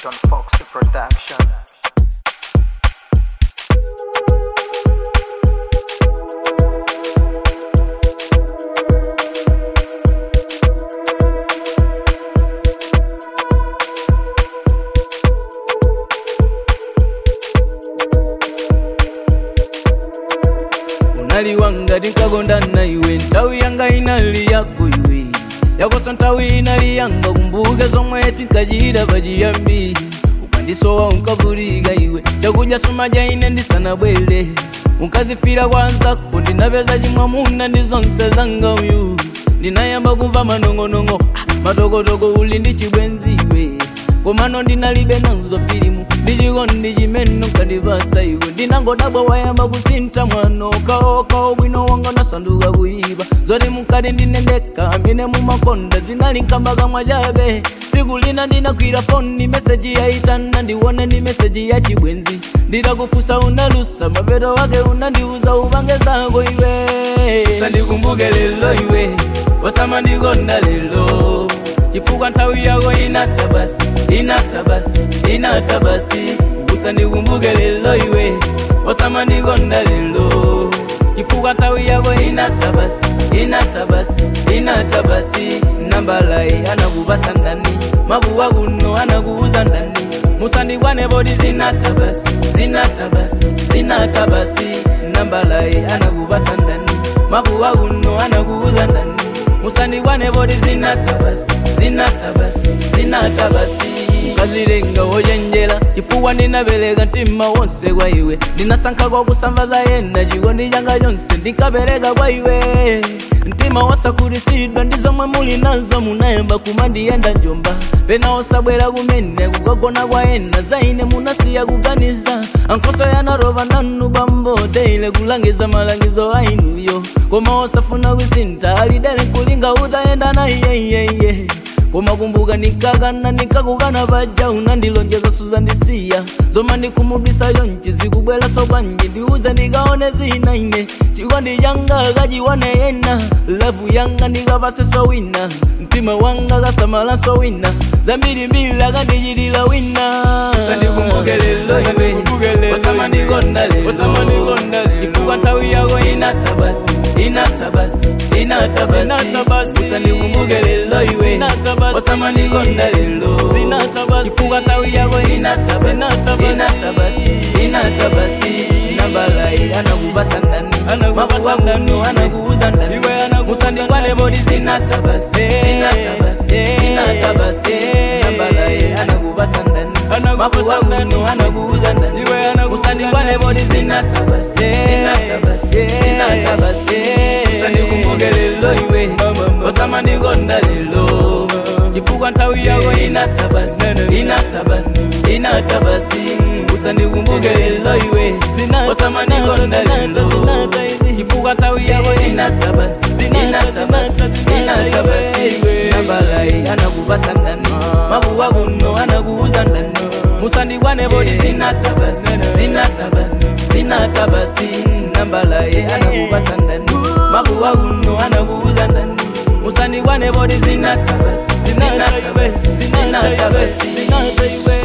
John Foxy Production. unaliwanga tinkagondana iwe nthawi yanga inali yako iwe yakosa nthawi inali yanga kumbuke zomwe tinkachita pachiyambi ukandisowa unkavulika iwe chakudya sumadya ine ndisanabwere unkazifira kwa anzako ndinapeza chimwamuna ndi zonse zanga uyu ndinayamba kumva manong'onong'o ah, matokotoko uli ndi chibwenzi iwe komano ndinalibe nazo filimu ndichikondi chimene unkandipatsa iwe ndinangodabwa wayamba kusintha mwano kaoka bwino wanga nasanduka kuyipa zoti mukati ndinendeka amene mumakonda zinali nkamba kamwa chabe siku lina ndinakwira foni meseji yaitana ndione ni meseji ya chibwenzi nditakufusa unalusa mapeto wake unandiuza upange zako iwe usandikumbuke lelo iwe wasamandikonda lelo chifukwa nthawi yako inatha basi inatha basi inatha basi usandikumbuke lelo iwe wasamandikonda lelo chifukwa nthawi yako inatha basi inatha basi inatha basi nambalayi anakupasa ndani mabuwa kuno anakuuza ndani musandikwane poti zinatha basi zinatha basi zinatha basi nambalayi anakupasa ndani mabuwa kuno anakuuza ndani musandikwane poti zinatha basi zinatha basi zinatha basi ukazilenga wochenjera chifukwa ndinapereka mtima wonse kwa iwe ndinasankha kwa kusambaza yena chikondi changa chonse ndinkapereka kwa iwe mtima wosakhutitsidwa ndi zomwe muli nazo munayamba kumandiyenda njomba pena osabwera kumene kukagona kwa ena za ine munasiya kuganiza ankhoso yanarova nanu pamboteile kulangiza malangizo a inuyo koma osafuna kusintha alidere nkulinga utayenda na iyeyeye koma kumbuka nikakana nikakukana paja unandilonjeza suzandisiya zoma ndikumudwisa yonchi zikubwera sopanje ndiuze ndikaone zina ine chikondi changa kachiwane yena lavu yanga ndikapase sowina mtima wanga kasamala sowina zambirimbiri akandichitira wina usandikumbuke lelo iwe wasamandikonda lelo chifukwa nthawi yako inatha basi inatha basi inatha basi usandikumbuke lelo iwe wasamandikonda lelo chifukwa nthawi yako inatha basi inatha basi inatha basi nambalayi anakupasa ndani mabuwa kuno anakuuza ndani musandikwane poti zinatha basi zinatha basi zinatha basi nambalayi anakupasa ndani mabuwa kuno anakuuza ndani musandikwane poti zinatha basi zinatha basi zinatha basi usandikumbuke lelo iwe osamandikonda lelo chifukwa nthawi yako inatha basi inatha basi inatha basi usandikumbuke lelo iwe osamandikonda lelo chifukwa nthawi yako inatha basi inatha basi inatha basi nambalayi anakupasa ndani mabuwa kuno anakuuza ndani musandikwane poti zinatha basi zinatha basi zinatha basi nambalayi anakupasa ndani mabuwa kuno anakuuza ndani musandikwane poti zinatha basi zinatha basi zinatha basi